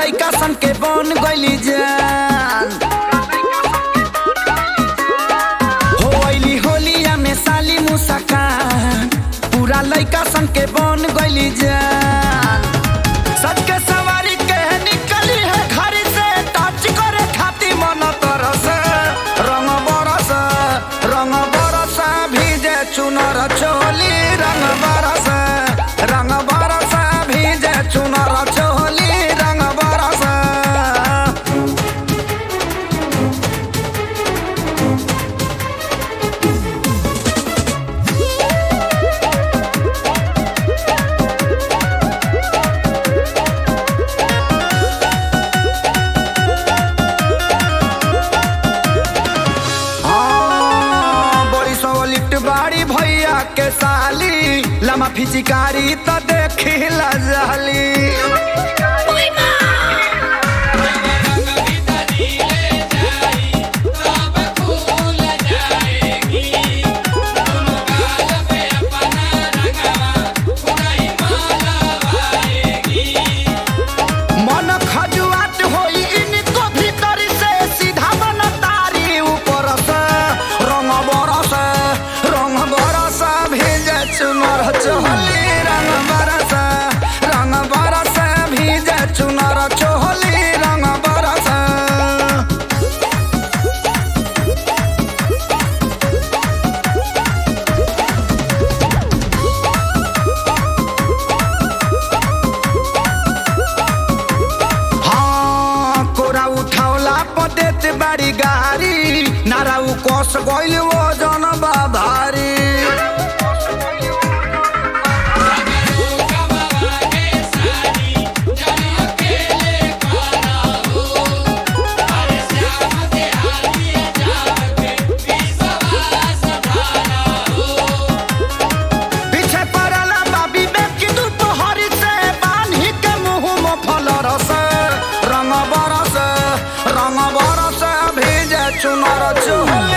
लइका सन के बन गइली जान हो अइली होलिया में साली मुस्कान पूरा लइका सन के बन गइली जान सच के सवारी के निकली है घर से टच करे खाती मन तरस रंग बरस रंग बरस भीजे चुनर चोली रंग बरस रंग बरस भीजे चुनर चोली रंग बरस हाँ, बड़ी सवलिट बाड़ी भैया के साली लमा फिचिकारी त देखी जाली मन खजुआत होई इनको भीतर से सीधा मन तारी ऊपर से रंग बरस रंग बरस भेजे चुनर चोली रंग बरस रंग बरस भेजे चुनर चोली रंग बरस हाँ कोरा उठावला पदेत बाड़ी गारी नारा उ कस गइल वो जन भारी पीछे पड़ला बाबी में कि दोपहरी से बान्ही के मुंह में फल रस रंग बरस रंग बरस भेजे चुनर चोली